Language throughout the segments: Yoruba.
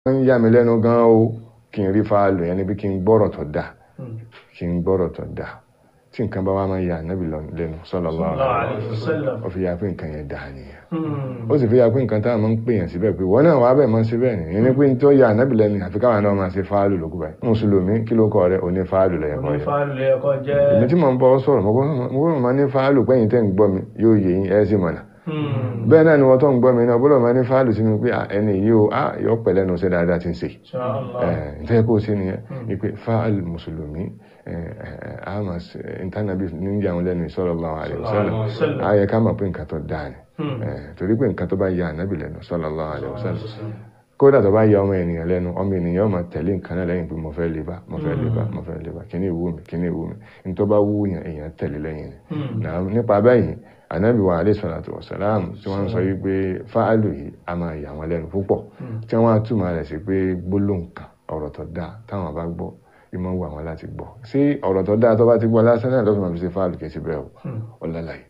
ń yà mí lẹ́nu gan o kí n rí fáàlù yẹn níbi kí n gbọ́rọ̀ tó dáa kí n gbọ́rọ̀ tó dáa tí nǹkan bá wá máa ń yà nábì lẹ́nu sallallahu alaihi wasallam ó fi yà pé nǹkan yẹn dáa nìyẹn ó sì fi yà pé nǹkan táwọn máa ń pè yàn síbẹ̀ pé wọ́n náà wàá bẹ̀ máa ń ṣe bẹ́ẹ̀ ni ìní pé tó yà nábì lẹ́nu àfi káwọn náà máa ṣe fáàlù lókù báyìí mùsùlùmí kí ló kọ rẹ òní fáàlù lẹ́yìn kọ́ yẹn èmi tí mò ń bọ́ sọ̀rọ̀ mo gbọ́dọ̀ máa ní fáàlù pẹ́yìn tẹ́ ń gbọ́ mi yóò yẹ yín ẹ́ sì mọ̀nà bẹ́ẹ̀ náà ni wọ́n tó ń gbọ́ mi náà bọ́lọ̀ máa ní fáàlù sínú pé ẹni yìí ó yọ pẹ̀lẹ́ nu ṣe dáadáa ti ń ṣe ǹtẹ́ kó sí nìyẹn ni pé fáàlù mùsùlùmí àmà ìtànàbí ní ìyàwó lẹ́nu sallallahu alaihi wasallam ayẹ ká mọ̀ pé nǹkan tó dáa ni torí pé nǹkan tó bá yà ànábì lẹ́nu sallallahu alaihi wasallam kódà tó bá yà ọmọ ènìyàn lẹ́nu ọmọ ènìyàn máa tẹ̀lé nǹkan náà lẹ́yìn pé mo fẹ́ lè bá mo fẹ́ lè bá mo fẹ́ lè bá kíní ìwú mi kíní ìwú mi ní tó bá wú yàn èèyàn tẹ̀lé lẹ́yìn ni nípa báyìí ànábì wa alayhi salatu wa salam tí wọ́n sọ yí pé fáàlù yìí a máa yà wọ́n lẹ́nu púpọ̀ tí wọ́n á túmọ̀ rẹ̀ sí pé gbólóhùn kan ọ̀rọ̀ tó dáa táwọn bá gbọ́ ìmọ̀ wà wọn láti gbọ́ sí ọ̀rọ̀ tó dáa tó bá ti gbọ́ lásán náà lọ́fún àbí ṣe fáàlù kìí ṣe bẹ́ẹ̀ o ọ̀làlàyé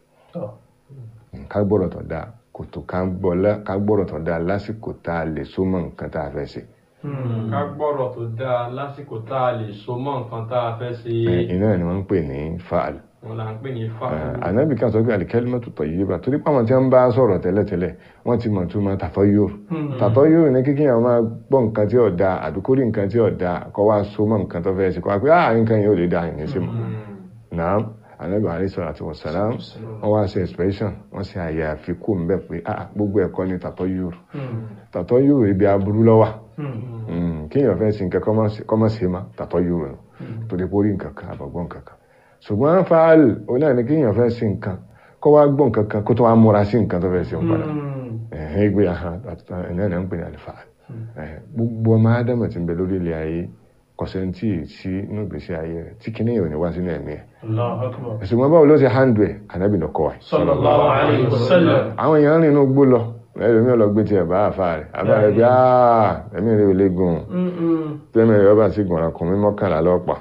ká gbọ́rọ̀ tó dáa kò tó ká gbọ́rọ̀ tó dáa lásìkò tá a lè so mọ́ nǹkan tá a fẹ́ ṣe. ká gbọ́rọ̀ tó dáa lásìkò tá a lè so mọ́ nǹkan tá a fẹ́ ṣe. iná ni wọ́n ń pè ní fáàlù wọn là ń pè ní fáàlù. ànábì kan sọ pé al-kalimatu tayyiba torí pé àwọn tí wọ́n bá sọ̀rọ̀ tẹ́lẹ̀tẹ́lẹ̀ wọ́n ti mọ̀ túmọ̀ tatayyur tatayyur ní kíkí àwọn máa gbọ́ nǹkan tí ò da àbí kórì nǹkan tí ò da kọ́ wá so mọ́ nǹkan tó fẹ́ ṣe kọ́ wá pé ah nǹkan yẹn ò lè da ìyẹn sí mọ́ náà ànábì alayhi salatu wa salam wọ́n wá ṣe expression wọ́n ṣe àyè àfikún ń bẹ̀ pé ah gbogbo ẹ̀kọ́ ni tatayyur tatayyur ibi aburú ló wà kéèyàn fẹ́ sin nǹkan kọ́mọ́ ṣe má tatayyur torí kórì nǹkan kan àbọ̀gbọ́n nǹkan kan ṣùgbọ́n fáàlì onáà ní kíyàn fẹ́ sí nǹkan kó wá gbọ́ nǹkan kan kó tó wá múra sí nǹkan tó fẹ́ sí padà ẹ̀hìn ìgbé ahàn ẹ̀nà ẹ̀nà ń pè ní àlìfáàlì gbogbo ọmọ ádámù tí ń bẹ lórí ilẹ̀ ayé kọ̀sẹ̀ntì sí inú ìgbésí ayé rẹ̀ tí kìíní yóò ní wá sínú ẹ̀mí ẹ̀ ṣùgbọ́n báwo ló ṣe handle ẹ̀ ànábì lọ kọ́ ẹ̀ sallallahu alaihi wasallam. àwọn èèyàn rìn inú gbó lọ ẹlòmíràn lọ gbé tiẹ̀ bá àfa rẹ̀ àfa rẹ̀ bí ẹ̀mí rẹ̀ ò lè gùn tẹ́mi rẹ̀ ọba sì gùn ọkùnrin mọ́kànlá lọ́pàá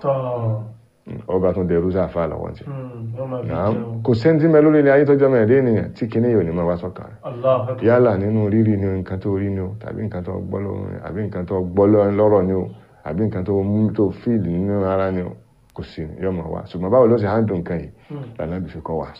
ọba tún dẹrú sáfà lọ́wọ́ tí kò sẹ́ntí mẹ́ lórí ilẹ̀ ayé tọ́jọ́ mẹ́rin ènìyàn tí kìíní yóò ní máa wá sọ́kàn rẹ̀ yálà nínú rírì ni nǹkan tó rí ni o tàbí nǹkan tó gbọ́ lọ́rùn àbí nǹkan tó gbọ́ lọ́rọ̀ ni o àbí nǹkan tó mú tó fíìlì nínú ara ni o kò sí yóò máa wá ṣùgbọ́n báwo ló ṣe hàn dùn nǹkan yìí lànà bí fi kọ́ wa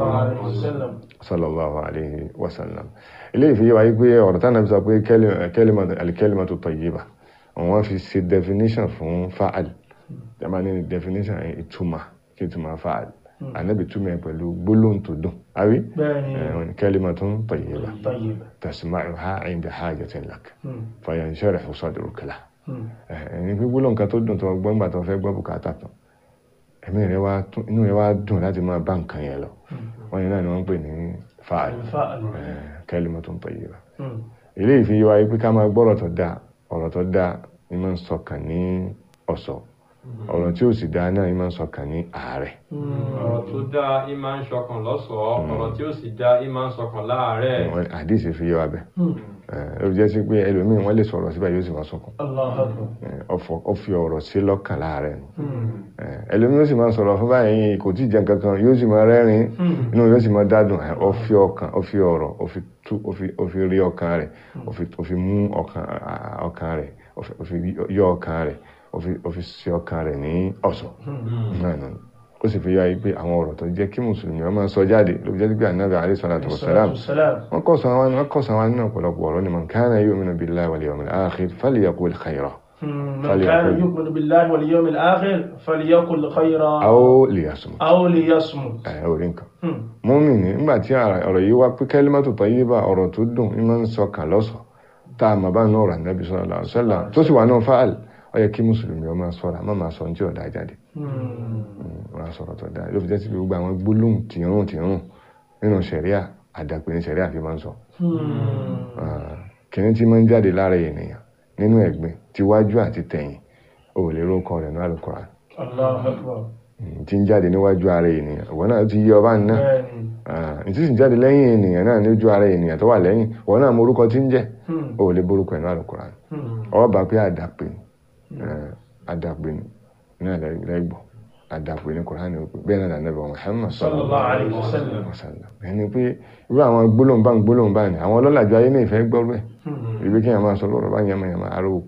sallallahu alaihi wasallam ilé ìfiyè wáyé pé ọ̀rọ̀ tánà bí sọ pé al-kalimatu tayyiba wọ́n fi ṣe definition fún fa'al jama ní definition ìtumọ̀ kí ìtumọ̀ fa'al anabi túmọ̀ pẹ̀lú gbólóhùn tó dùn àbí kalimatun tayyiba tasma'uha 'inda hajatin lak fayansharihu sadruka lah ẹni pé gbólóhùn kan tó dùn tó gbọ́n gbà tó fẹ́ gbọ́ bùkátà tán ẹ̀mí rẹ̀ wá inú rẹ̀ wá dùn láti máa bá nǹkan yẹn lọ wọ́n yẹn náà ni wọ́n ń pè ní fa'al kalimatun tayyiba ilé ìfiyè wáyé pé ká máa gbọ́rọ̀ tó dáa ọ̀rọ̀ tó dáa ni máa ń sọkàn ní ọ̀sọ̀ ọ̀rọ̀ tí ó sì dáa náà ìmọ̀ ń sọkàn ní ààrẹ. ọ̀rọ̀ tó dáa ìmọ̀ ń sọkàn lọ́sọ̀ọ́ ọ̀rọ̀ tí ó sì dáa ìmọ̀ ń sọkàn láàárẹ̀. àdìsí fi yé wa bẹ́ẹ̀ ó jẹ́ sí pé ẹlòmíín wọ́n lè sọ̀rọ̀ síbẹ̀ yóò sì máa sọkàn ó fi ọ̀rọ̀ sí lọ́kàn láàárẹ̀ ẹlòmíín ó sì máa sọ̀rọ̀ fún báyìí kò tí ì jẹun kankan yóò sì máa rẹ́rìn inú yóò sì máa dádùn ó fi ọkàn ó fi ọ̀rọ̀ ó fi rí ọkàn rẹ̀ ó fi mú ọkàn rẹ̀ ó fi yọ ọkàn rẹ̀ ó fi ṣe ọkàn rẹ̀ ní ọ̀ṣọ́ ó sì fi yọ ayé pé àwọn ọ̀rọ̀ tó jẹ́ kí mùsùlùmí ọmọ sọ jáde ló jẹ́ pé ànábì alayhi salatu wassalam wọ́n kọ́ sàn wọn kọ́ sàn wọn nínú ọ̀pọ̀lọpọ̀ ọ̀rọ̀ ni man kana yu'minu billahi wal yawmil akhir falyaqul khayran. من كان يؤمن بالله واليوم الآخر فليقل خيرا أو ليصمت أو ليصمت ẹ ò rí nǹkan mùmínì nígbà tí ọ̀rọ̀ yìí wá pé kalimatu tayyiba ọ̀rọ̀ tó dùn ìmọ̀ ń sọ kàn lọ́sọ̀ tá a mọ̀ bá náà rà nàbì sallallahu alaihi wasallam tó sì wà náà fáàlì ó yẹ kí mùsùlùmí ọmọ sọ́ra má máa sọ ní tí ọ̀dà jáde wọ́n á sọ̀rọ̀ tó dáa ló fi jẹ́ sí gbogbo àwọn gbólóhùn tìrún tìrún nínú sẹ̀ríà àdàpè ní sẹ̀ríà fi máa ń sọ kìnní tí máa ń jáde lára ènìyàn nínú ẹ̀gbin tiwájú àti tẹ̀yìn ò lè rókọ rẹ̀ ní Al-Qur'an tí ń jáde níwájú ara ènìyàn ìwọ náà ti yí ọba náà ìtí sì ń jáde lẹ́yìn ènìyàn náà níjú ara ènìyàn tó wà lẹ́yìn ìwọ náà mọ orúkọ tí ń jẹ́ ò lè borúkọ ẹ̀ ní Al-Qur'an ọba pé àdàpè àdàpè náà lẹ́gbọ̀ àdàpè ní kùránì ó pé bẹ́ẹ̀ náà nàbẹ̀ Muhammad sallallahu alaihi wasallam wasallam ẹni pé irú àwọn gbólóhùn bá ń gbólóhùn bá ní àwọn ọlọ́làjú ayé ní ìfẹ́ gbọ́rú ẹ̀ ibi kí n máa sọ lọ́rọ̀ bá yẹmọ yẹmọ aró